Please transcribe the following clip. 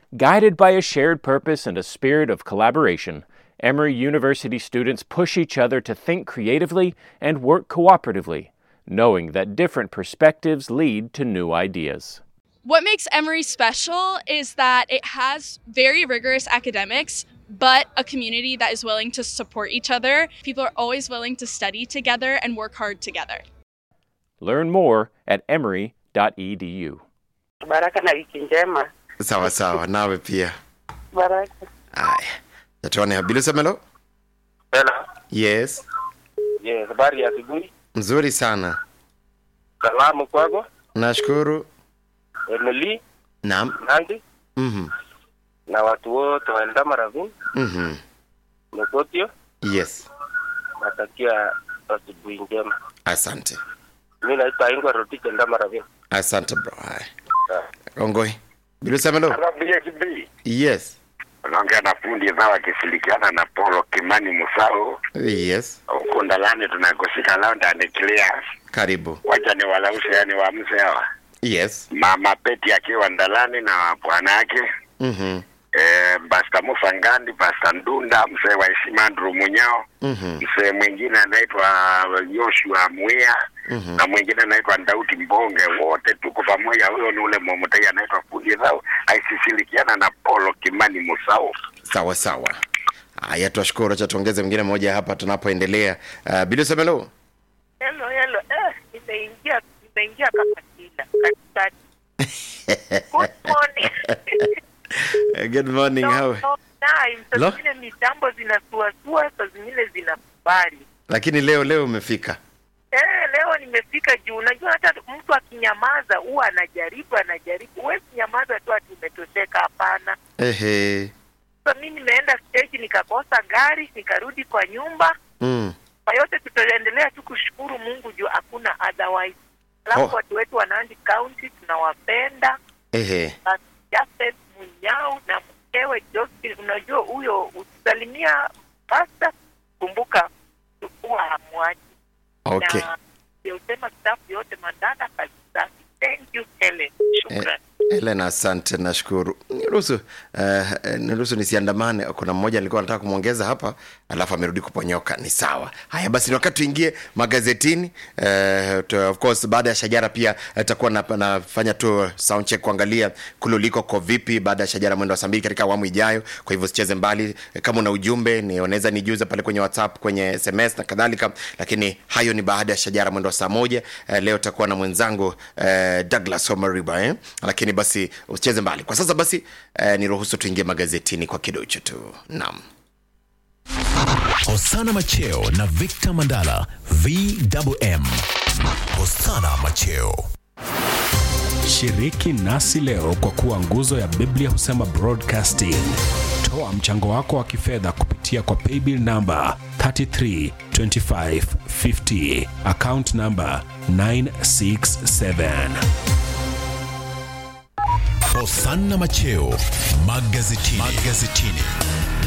Guided by a shared purpose and a spirit of collaboration, Emory University students push each other to think creatively and work cooperatively, knowing that different perspectives lead to new ideas. What makes Emory special is that it has very rigorous academics, but a community that is willing to support each other. People are always willing to study together and work hard together. Learn more at emory.edu. Baraka na wiki njema. sawa sawa nawe pia Baraka. aya natuone bilusemelo Hello. yes Yes, habari ya asubuhi. mzuri sana Salamu kwako. nashukuru Emily, naam Nandi mhm na watu wote wa Eldama Ravine, mhm Mekotio, yes natakia asubuhi njema. asante Mimi naitwa Ingwa Rotich Eldama Ravine. asante bro haya ongoi bilusemelo BSB yes unaongea na fundi zao akishirikiana na Polo Kimani Musao yes huko ndalani tunakoshika lao ndani clear. karibu Wacha ni walaushe yani waamse hawa yes mama Peti akiwa ndalani na bwana yake mhm eh, Basta Musa Ngandi, Basta Ndunda, mzee wa heshima Andrew Munyao, mhm mzee mwingine anaitwa Joshua Mwia Mhm. na mwingine anaitwa Ndauti Mbonge, wote tuko pamoja. Huyo ni ule mmoja anaitwa fundi zao akishirikiana na Polo Kimani Musao. sawa sawa haya twashukuru acha tuongeze mwingine mmoja hapa tunapoendelea uh, bilusemelo Hello, hello. Eh, nimeingia nimeingia kama kila katikati. Good morning. good morning No, how no time. Saa Lo. zingine mitambo zinasuasua, saa zingine zinakubali. lakini leo leo umefika Eh, leo nimefika juu. Unajua hata mtu akinyamaza huwa anajaribu anajaribu. Huwezi nyamaza tu ati umetosheka, hapana. ehe Sasa mimi nimeenda stage nikakosa gari, nikarudi kwa nyumba. mm. Kwa yote tutaendelea tu kushukuru Mungu juu hakuna otherwise. Alafu Oh. watu wetu wa Nandi County tunawapenda. ehe Basi Jafet Munyao na mkewe Josephine, unajua huyo ukisalimia pasta, kumbuka chukua hamwaji okay na usema staff yote mandana kazi safi. Thank you Helen, shukran. Helen, asante, nashukuru. Niruhusu uh, niruhusu nisiandamane. Kuna mmoja alikuwa anataka kumwongeza hapa, alafu amerudi kuponyoka. Ni sawa. Haya basi, ni wakati tuingie magazetini. Uh, tu, of course baada ya Shajara pia atakuwa na, nafanya tu sound check kuangalia kule uliko ko vipi, baada ya Shajara mwendo wa saa mbili katika awamu ijayo. Kwa hivyo sicheze mbali. Kama una ujumbe ni unaweza nijuza pale kwenye WhatsApp, kwenye SMS na kadhalika, lakini hayo ni baada ya Shajara mwendo wa saa moja. Uh, leo takuwa na mwenzangu uh, Douglas Omariba eh? lakini basi usicheze mbali kwa sasa basi eh, niruhusu tuingie magazetini kwa kidocho tu naam Hosana Macheo na Victor Mandala VMM. Hosana Macheo. Shiriki nasi leo kwa kuwa nguzo ya Biblia husema broadcasting. Toa mchango wako wa kifedha kupitia kwa paybill namba 332550 account namba 967. Hosana Macheo magazetini. magazetini.